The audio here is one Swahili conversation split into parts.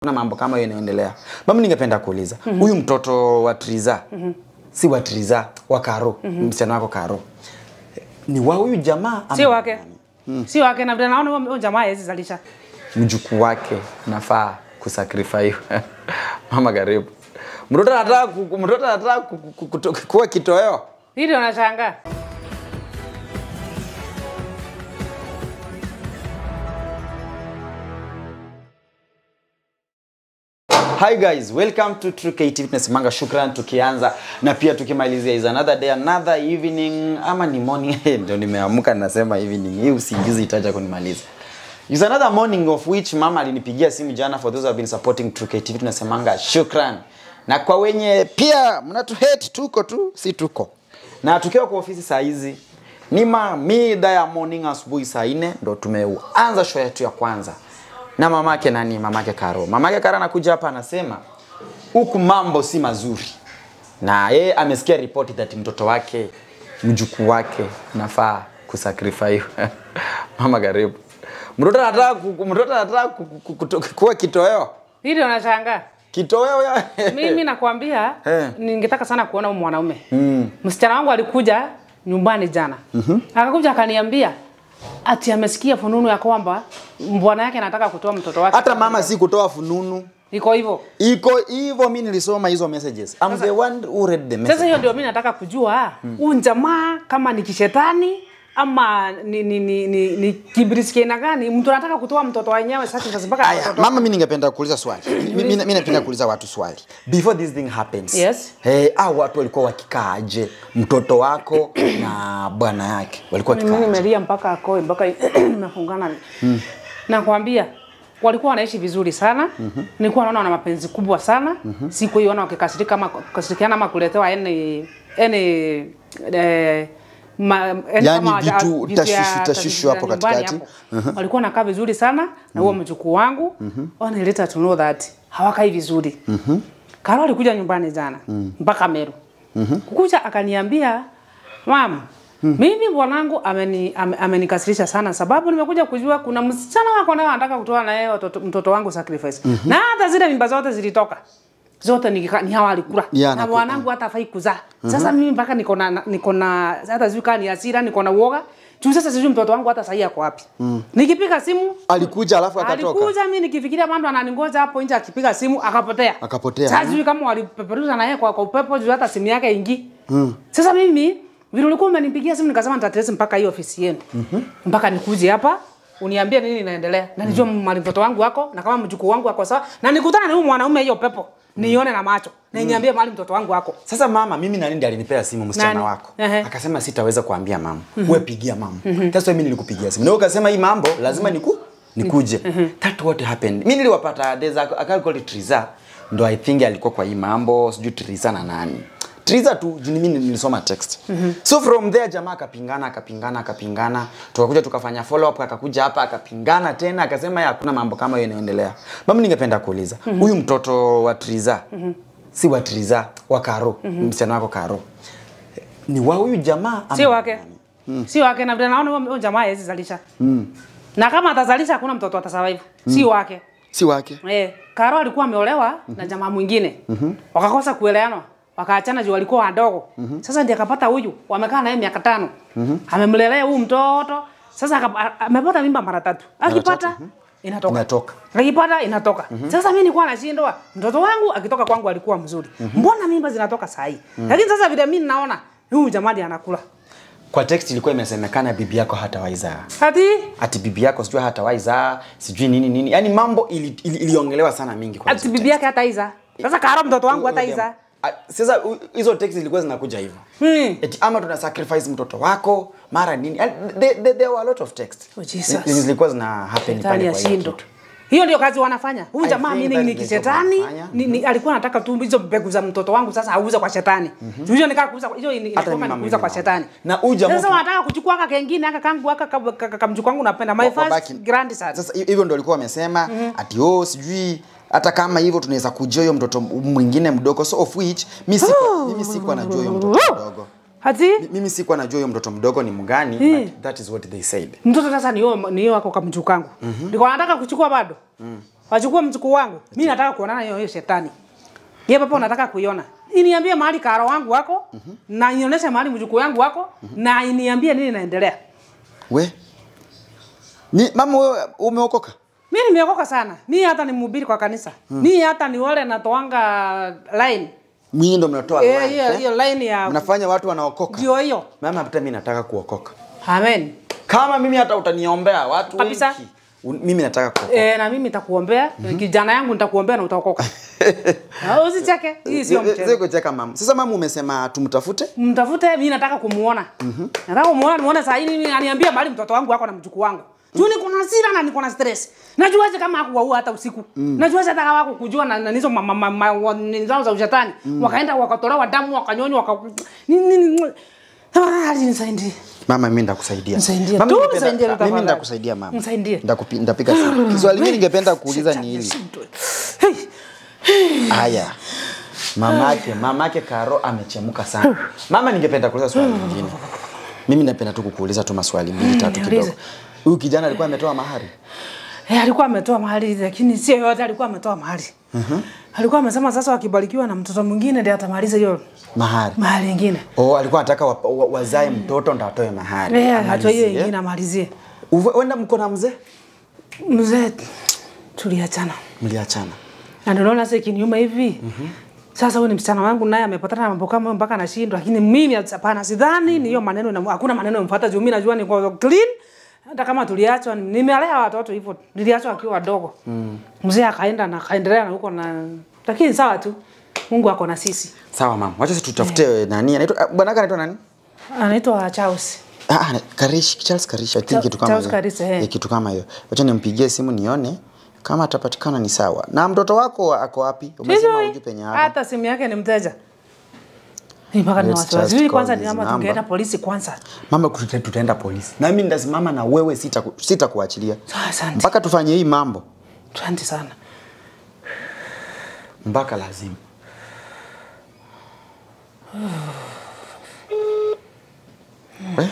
na mambo kama hiyo inaendelea. Mama, ningependa kuuliza huyu mtoto wa Triza si wa Triza wa Karo, msichana wako Karo, ni wa huyu jamaa ama Sio wake. Sio wake na vile naona huyo- huyo jamaa hawezi zalisha. mjukuu wake nafaa kusacrifice. Mama, karibu. Mtoto anataka ku- mtoto anataka ku- ku- kuto- kuwa kitoweo. Hili unashangaa. Hi guys, welcome to True KT Fitness Manga. Shukran tukianza na pia tukimalizia is another day another evening ama ni morning ndio nimeamka nasema evening. Hii usingizi itaja kunimaliza. Is another morning of which mama alinipigia simu jana for those who have been supporting True KT Fitness Manga. Shukran. Na kwa wenye pia mnatu hate tuko tu, si tuko. Na tukiwa kwa ofisi saa hizi ni ma mida ya morning asubuhi saa nne ndo tumeanza show yetu ya kwanza na mamake nani, mamake Karo. Mamake Karo anakuja hapa anasema huku mambo si mazuri, na yeye amesikia ripoti that mtoto wake mjukuu wake nafaa kusacrifice. Mama, karibu. Mtoto anataka ku- mtoto anataka ku- ku- kuto- kuwa kitoweo, Hili unashangaa. kitoweo ya Mimi nakwambia Eh. ningetaka sana kuona huyu mwanaume. Msichana wangu alikuja nyumbani jana. Akakuja akaniambia ati amesikia fununu ya kwamba bwana yake anataka kutoa mtoto wake. hata mama si kutoa fununu iko hivyo. iko hivyo. Mimi nilisoma hizo messages. I'm the one who read the Sasa message. hiyo ndio mimi nataka kujua huyu jamaa kama ni kishetani ama ni ni ni, ni, ni kibrisi aina gani mtu anataka kutoa mtoto wenyewe sasa sasa mpaka Aya, mtoto- mama, mimi ningependa kuuliza swali. Mi- mi- Mimi napenda kuuliza watu swali. Before this thing happens. Yes. Hey, au watu walikuwa wakikaa aje? Mtoto wako na bwana yake walikuwa mimi wakikaa aje? nimelia mpaka akoe mpaka nimefungana nakwambia walikuwa wanaishi vizuri sana nilikuwa naona wana mapenzi kubwa sana siku hiyo ona wakikasirika ama kasirikiana ama kuletewa yani yani eh, ma, yani Yani kama vitu vitu ya- tashwishi- tashwishi hapo nyumbani katikati. hapo. walikuwa nakaa vizuri sana na huo mjukuu wangu mm later to know that hawakai vizuri Karo alikuja nyumbani jana mpaka Meru kukuja akaniambia mama mimi bwanangu ameni, ame- amenikasirisha sana sababu nimekuja kujua kuna msichana wako naye anataka kutoa na yeye watoto- mtoto wangu sacrifice na hata zile mimba zote zilitoka zote ni, ni hawa alikula Ya, na naku- bwanangu hata afai kuzaa sasa mimi mpaka niko na niko na hata sijui kama ni hasira niko na uoga juu sasa sijui mtoto wangu hata sahii ako wapi nikipiga simu Alikuja alafu akatoka. alikuja mimi nikifikiria mambo ananingoja hapo nje akipiga simu akapotea Akapotea. sasa sijui kama walipeperuza na yeye kwa, kwa upepo juu hata simu yake ingi sasa mimi vile ulikuwa umenipigia simu nikasema nitatrace mpaka hiyo ofisi yenu mpaka nikuje hapa uniambie nini inaendelea na nijue mali mtoto wangu wako na kama mjukuu wangu wako sawa na nikutana na huyu mwanaume hiyo pepo nione na macho na niambie mali mtoto wangu wako Sasa mama, mimi na nini alinipea simu msichana Nani? wako. Ehe. Akasema sitaweza kuambia mama. Wewe pigia mama. That's why mimi nilikupigia simu. Na wewe ukasema hii mambo lazima niku nikuje. That what happened. Mimi niliwapata there's a a girl called Triza. Ndo I think alikuwa kwa hii mambo, sijui Triza na nani. Triza tu juu mimi nilisoma text. So from there jamaa akapingana akapingana akapingana. Tukakuja tukafanya follow up akakuja hapa akapingana tena akasema ya hakuna mambo kama hiyo inaendelea. Mama ningependa kuuliza. Huyu mtoto wa Triza si wa Triza wa Karo, msichana wako Karo. Ni wa huyu jamaa ama sio wake sio wake na vile naona huyo- huyo jamaa hawezi zalisha na kama atazalisha hakuna mtoto atasurvive sio wake si wake. Eh, Karo alikuwa ameolewa na jamaa mwingine. Wakakosa kuelewana. Wakaachana juu walikuwa wadogo. Sasa ndiye akapata huyu. Wamekaa naye miaka tano. Amemlelea huyu mtoto. Sasa akapa- a- amepata mimba mara tatu. Akipata inatoka. Inatoka. Akipata inatoka. Sasa mimi nilikuwa nashindwa. Mtoto wangu akitoka kwangu alikuwa mzuri. Mbona mimba zinatoka saa hii? Lakini sasa vile mimi naona huyu jamaa ndiye anakula. Kwa text ilikuwa imesemekana bibi yako hatawahi zaa. Hati Ati bibi yako sijui hatawahi zaa, sijui nini nini. Yaani mambo ili, ili, iliongelewa sana mingi kwa ati hizo bibi yake hata iza. Sasa Karo mtoto wangu hata text. iza. Ah, Sasa u- hizo text zilikuwa zinakuja hivyo. Hmm. Eti ama tuna sacrifice mtoto wako, mara nini. Yaani, There, there, there were a lot of text. Oh, Jesus. Zi- Zilikuwa zina happen Shetani pale kwa hiyo ashindo. kitu. Hiyo ndio kazi wanafanya. Huyu I jamaa think mimi that ni is the kishetani. job wanafanya. Ni, ni, alikuwa anataka tu hizo mbegu za mtoto wangu sasa auze kwa shetani. Mm Hiyo nikaa kuuza hiyo ni- ilikuwa mimi ni mama kuuza kwa nimeona. shetani. Na huyu jamaa Sasa uki- wanataka kuchukua aka kengine aka kangu aka ka- ka- ka- kamjukuu wangu napenda. My Wa- first wabaki- grandson. Sasa hi- hivyo ndio walikuwa wamesema ati oh sijui hata kama hivyo tunaweza kujua huyo mtoto mwingine mdogo so of which mimi sikuwa mimi sikuwa najua huyo mtoto mdogo. Hati Mimi sikuwa najua huyo mtoto mdogo ni mgani but that is what they said. mtoto sasa ni yeye ni yeye wako kamjukuu kangu. Ndio wanataka kuchukua bado. wachukue mjukuu wangu. Mimi nataka kuonana hiyo hiyo shetani. Yeye papa unataka kuiona. Iniambie mahali karo wangu wako na ionyeshe mahali mjukuu wangu wako na iniambie nini inaendelea. We. Ni mama wewe umeokoka? Mimi nimeokoka sana. Mimi hata ni mhubiri kwa kanisa. Mimi hata ni wale natoanga line. Mwinyi ndo mnatoa Eh, life, hiyo eh? hiyo line ya Mnafanya watu wanaokoka. ndio hiyo. Mama hata mimi nataka kuokoka. Amen. Kama mimi hata utaniombea watu Kabisa. wengi. un- Mimi nataka kuokoka. Eh, na mimi nitakuombea. Kijana yangu nitakuombea na utaokoka. Ah, Usicheke. Hii sio Si- si mchezo. kucheka mama. Sasa mama umesema tumtafute? Mtafute, mimi nataka kumuona. Nataka kumuona, nimuone saa hii mimi aniambia mahali mtoto wangu wako na mjukuu wangu. Juu niko na hasira na niko na stress. Najuaje kama hakuwaua hata usiku. Najuaje hata kama hakukujua na na hizo mama mama wa- nini zao za ushetani. Wakaenda wakatolewa damu wakanyonywa waka nini nini. Ah, nisaidie. Mama mimi ndakusaidia. Nisaidie. Mama, Tu ningependa- nisaidie Mimi tafadhali. ndakusaidia mama. Nisaidie. Ndakupi- Ndapiga simu. Swali mimi ningependa kuuliza ni hili. Hey. Haya. Mamake, mamake Karo amechemuka sana. Mama ningependa kuuliza swali lingine. Mimi napenda tu kukuuliza tu maswali mbili tatu kidogo. niulize. Huyu kijana alikuwa ametoa mahari? Eh, alikuwa ametoa mahali lakini sio yote alikuwa ametoa mahali. Alikuwa amesema sasa wakibarikiwa na mtoto mwingine ndiye atamaliza hiyo Mahari. mahali ingine. Oh, alikuwa anataka wa, wa, wazae mtoto ndo atoe mahari. Eh, hata hiyo Amalizie. ingine amalizie. Uwe- Wenda mko na mzee? Mzee tuliachana. Mliachana. Na ndio naona sasa ikiniuma hivi. Sasa huyu ni msichana wangu naye amepatana na mambo kama hayo mpaka anashindwa, lakini mimi hapana, sidhani ni hiyo maneno na hakuna maneno yamfuata juu mimi najua niko clean. Hata kama tuliachwa, nimelea watoto hivyo, niliachwa akiwa wadogo. Mzee akaenda na akaendelea na huko na lakini sawa tu. Mungu ako na sisi. Sawa mama. Wacha sisi tutafute nani? Anaitwa ah, bwana yake anaitwa nani? Anaitwa Charles. Ah, ah, Karish, Charles Karish, I think Cha- kitu kama Charles hiyo. Karish, eh. Eh, kitu kama hiyo. Wacha nimpigie simu nione kama atapatikana ni sawa. Na mtoto wako ako wapi? Umesema Sijui. hujui penye hapo. Hata simu yake ni mteja. Ni mpaka ni Let's wasiwasi. just Sijui call kwanza this ni kama number. tungeenda polisi kwanza. Mama tuta- tutaenda polisi. Na mimi ndasimama na wewe sita sitakuachilia. Sawa, Asante. Mpaka tufanye hii mambo. Asante sana. Mpaka lazima. We?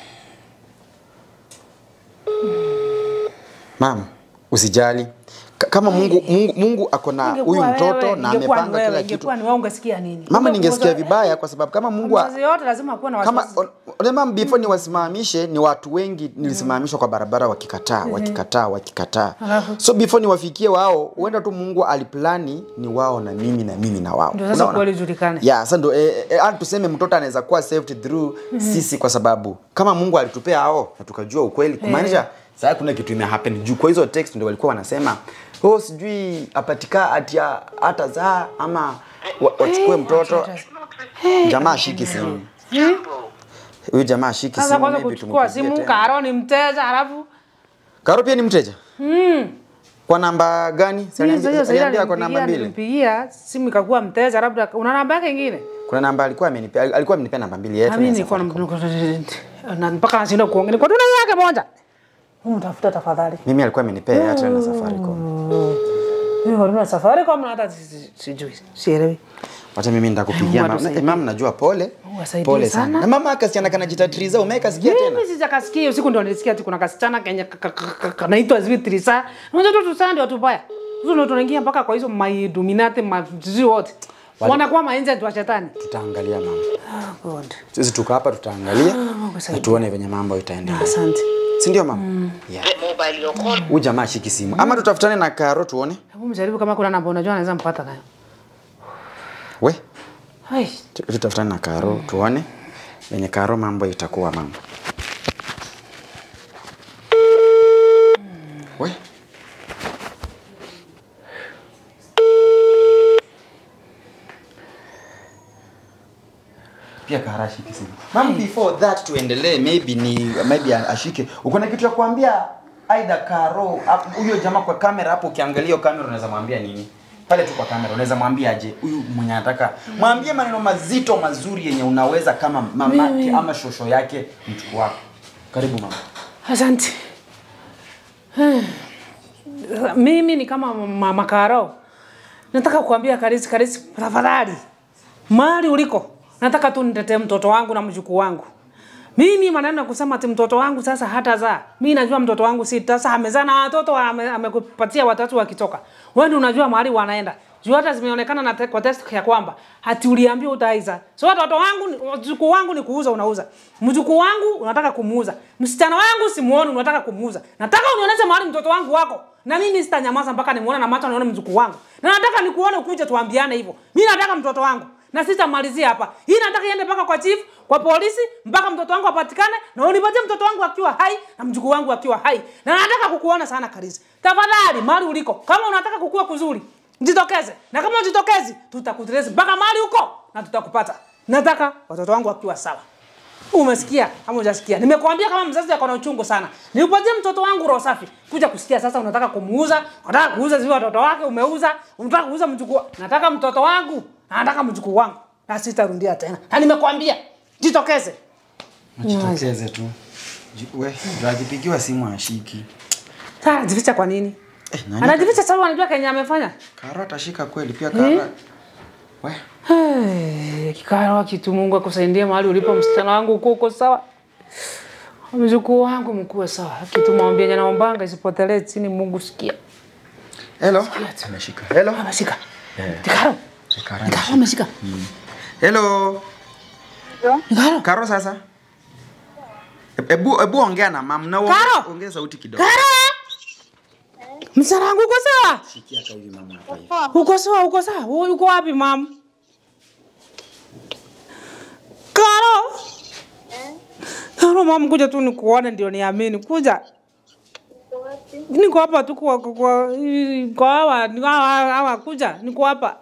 Mama, usijali. Ka- Kama Mungu Mungu, Mungu ako na huyu Ingekuwa mtoto wewe, na ingekuwa ni amepanga wewe, kila kitu. Ingekuwa ni wewe ungesikia nini? Mama, Kumbe ningesikia kuongoza- vibaya kwa sababu kama Mungu a- Mzazi yote lazima kuwa na kama wasiwasi. unajua before niwasimamishe ni watu wengi nilisimamishwa kwa barabara wakikataa wakikataa wakikataa Alafu? so before niwafikie wao huenda tu Mungu aliplani ni wao na mimi na mimi na wao Ndio sasa Unaona? kweli ijulikane. yeah sasa ndo eh, eh, hata tuseme mtoto anaweza kuwa saved through sisi kwa sababu kama Mungu alitupea hao na tukajua ukweli kumaanisha sasa kuna kitu ime happen juu kwa hizo text ndio walikuwa wanasema oh sijui apatika atia hata zaa ama wa- wachukue mtoto jamaa ashiki simu huyu jamaa ashiki Sasa simu kwanza maybe kuchukua tumpigie simu, tena. Karo ni mteja, alafu Karo pia ni mteja kwa namba gani Si mimi aliambi- sasa sasa aliambia kwa namba nilimpigia mbili nilimpigia simu ikakuwa mteja, labda una namba yake ingine? kuna namba alikuwa amenipea alikuwa amenipea namba mbili yetu Na mimi ya nilikuwa Safaricom. na na- mpaka nashinda kuongea. Nilikuwa tu na yake moja. Hebu tafuta tafadhali. mimi alikuwa amenipea hata na Safaricom Mimi huduma Safaricom na hata si- si- sijui. Sielewi. Wacha mimi nitakupigia Mungu mama. atusaidie. Eh, mama najua pole. Mungu asaidie Pole sana. sana. Na mama akasichana kanajitatriza umeweka sikia tena. Mimi sijakasikia usiku ndio nilisikia ati kuna kasichana kenye ka- ka- ka- ka- kanaitwa sijui Trisa. Unajua tu tusana ndio tubaya. Hizo ndio tunaingia mpaka kwa hizo my dominate ma sijui wote. Wanakuwa maenzi wa shetani. Tutaangalia mama. Oh God. Sisi tuko hapa tutaangalia Mungu na asaidie. tuone venye mambo itaendelea. Asante. Si ndio mama? Yeah. Huyu jamaa ashiki simu. Ama tutafutane na Karo tuone. Hebu mjaribu kama kuna namba unajua anaweza mpata nayo. We, Hai. tu- tutafutane na Karo tuone venye Karo mambo itakuwa mama. We. pia Karo ashike simu. Mama, before that tuendelee, maybe ni maybe ashike. Uko na kitu ya kuambia aidha Karo ap- huyo jamaa kwa kamera hapo, ukiangalia hiyo kamera unaweza mwambia nini? Pale tu kwa kamera unaweza mwambia aje huyu mwenye anataka mwambie maneno mazito mazuri yenye unaweza kama mamake ama shosho yake mchukuu wako. Karibu mama. Asante. Mimi ni kama mama Karo. Nataka kuambia Karisi, Karisi, tafadhali, mahali uliko, nataka tu nitetee mtoto wangu na mjukuu wangu. Mimi maneno ya kusema ati mtoto wangu sasa hata zaa. Mimi najua mtoto wangu si sasa amezaa na watoto ame- amekupatia watatu wakitoka. Wewe ndio unajua mahali wanaenda. Juu hata zimeonekana na te, kwa test ya kwamba hati uliambiwa utaiza. So watoto wangu ni- mjukuu wangu ni kuuza unauza. Mjukuu wangu unataka kumuuza. Msichana wangu simuoni unataka kumuuza. Nataka unionyeshe mahali mtoto wangu wako. Na mimi sitanyamaza mpaka nimuone na macho nione mjukuu wangu. Na nataka nikuone ukuje tuambiane hivyo. Mimi nataka mtoto wangu na sitamalizia hapa. Hii nataka iende mpaka kwa chief, kwa polisi, mpaka mtoto wangu apatikane na unipatie mtoto wangu akiwa hai na mjukuu wangu akiwa hai. Na nataka kukuona sana Karisi. Tafadhali mahali uliko, kama unataka kukua kuzuri, jitokeze. Na kama ujitokezi, tutakuteleza mpaka mahali huko na tutakupata. Nataka watoto wangu wakiwa sawa. Umesikia ama hujasikia? Nimekuambia kama mzazi ako na uchungu sana. Niupatie mtoto wangu roho safi. Kuja kusikia sasa unataka kumuuza, unataka kuuza zile watoto wake umeuza, unataka kuuza mjukuu. Nataka mtoto wangu, na nataka mjukuu wangu. Na sitarudia tena. Na nimekuambia, jitokeze. Jitokeze tu. Ji- We, ndio akipigiwa simu ashiki. Sasa anajificha kwa nini? Eh, nani? Anajificha sababu anajua Kenya amefanya. Karo atashika kweli pia Karo. We, Hey, kikaro kitu Mungu akusaidie mahali ulipo msichana wangu uko uko sawa. Mjukuu wangu mkuwe sawa. Kitu mwambie jana naombanga isipotelee chini Mungu sikia. hello. Ameshika. Hello. Ameshika. Eh. Kikaro. Karo Kikaro ameshika. Hello. Kikaro. Karo sasa. Ebu ebu ongea na mama na Karo! ongea sauti kidogo. Karo. Msichana wangu uko sawa? Sikia hata hivi mama hapa hivi. Uko sawa, uko sawa. Wewe uko wapi mam? Karo. Karo mam, kuja tu nikuone ndio niamini. Kuja. Niko hapa tu kwa kwa kwa kwa hawa, niko hawa, hawa kuja, niko hapa.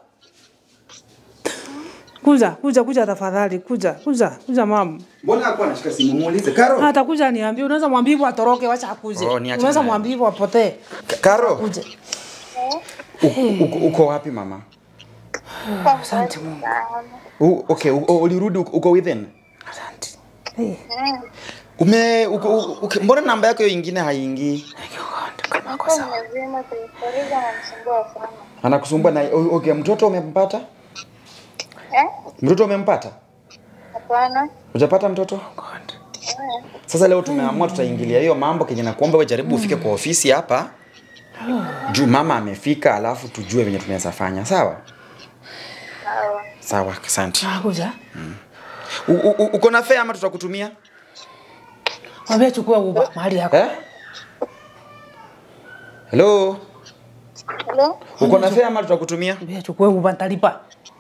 Kuja, kuja, kuja tafadhali, kuja, kuja, kuja mam. Mbona hakuwa anashika simu muulize Karo? Hata kuja niambie, unaweza mwambie hivyo atoroke, wacha akuje. Oh, niachane unaweza naye. mwambie hivyo apotee. Ka- Karo. Kuja. Uko, uko, uko wapi mama? Asante Mungu. U, okay, u, ulirudi uko, uko within? Asante. Hey. Ume uko, uko, okay, mbona namba yako hiyo ingine haingii? Kama kwa sawa. Mzima kuifariza anamsumbua sana. Anakusumbua na o- okay, mtoto umempata? Eh? Mtoto umempata? Hapana. Hujapata mtoto? Sasa leo tumeamua tutaingilia hiyo mambo kenye nakuomba wewe jaribu ufike kwa ofisi hapa. Juu mama amefika alafu tujue venye tunaweza fanya. Sawa? Sawa. Sawa, asante. Kuja. U- u- u- Uko na fare ama tutakutumia? Mwambie chukua Uber mahali yako. Eh? Hello? Hello? Uko na fare ama tutakutumia? Mwambie chukua Uber nitalipa.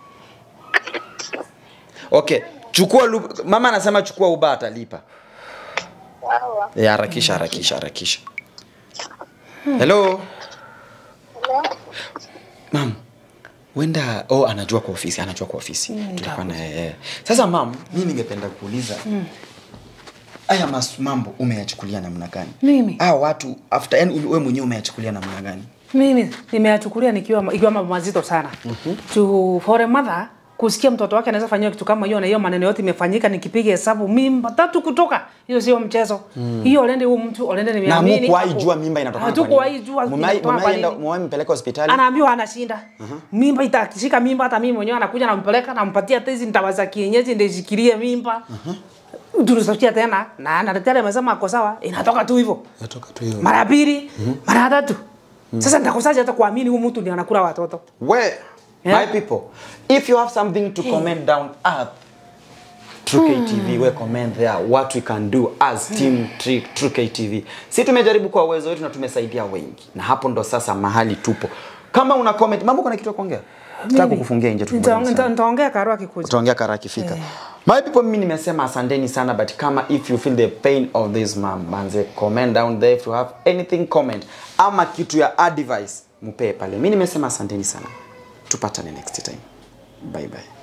Okay. Chukua lu- mama anasema chukua uba atalipa. Sawa. Eh, harakisha harakisha harakisha. Hello? Hello? Mam, wenda oh, anajua kwa ofisi, anajua kwa ofisi. Tulikuwa na yeye. Sasa mam, mimi ningependa kuuliza. Haya mas mambo umeyachukulia namna gani? Mimi? Ah, watu after yani wewe mwenyewe umeyachukulia namna gani? Mimi nimeyachukulia nikiwa ikiwa mambo mazito sana. To for a mother kusikia mtoto wake anaweza fanyiwa kitu kama hiyo na hiyo maneno yote imefanyika nikipiga hesabu mimba tatu kutoka hiyo sio mchezo hiyo olende huyo mtu olende Na nimeamini mkuwahi hapo. jua mimba inatokana kwa hatukuwahi nini? jua Mumai inatokana kwa mumai enda nini. mumai mpeleka hospitali. anaambiwa anashinda mimba itakishika mimba hata mimi mwenyewe anakuja nampeleka nampatia hata hizi ndawa za kienyeji ndio ishikilie mimba tulisotia tena na na daktari amesema ako sawa inatoka tu hivyo Natoka tu hiyo. mara ya pili mara ya tatu sasa nitakosaje hata kuamini huyu mtu ndiye anakula watoto Where Yeah. my people, if you have something to comment down up True KTV, we comment there what we can do as team True True KTV. Si tumejaribu kwa uwezo wetu na tumesaidia wengi, na hapo ndo sasa mahali tupo. Kama una comment, mambo kuna kitu ya kuongea? Nataka kukufungia nje tu. Nita- nita- nitaongea karo akikuja Utaongea kara akifika. My people, mimi nimesema asanteni sana but kama if you feel the pain of this mom, manze comment down there if you have anything comment ama kitu ya advice mupee pale. Mimi nimesema asanteni sana. Tupatane next time. Bye bye.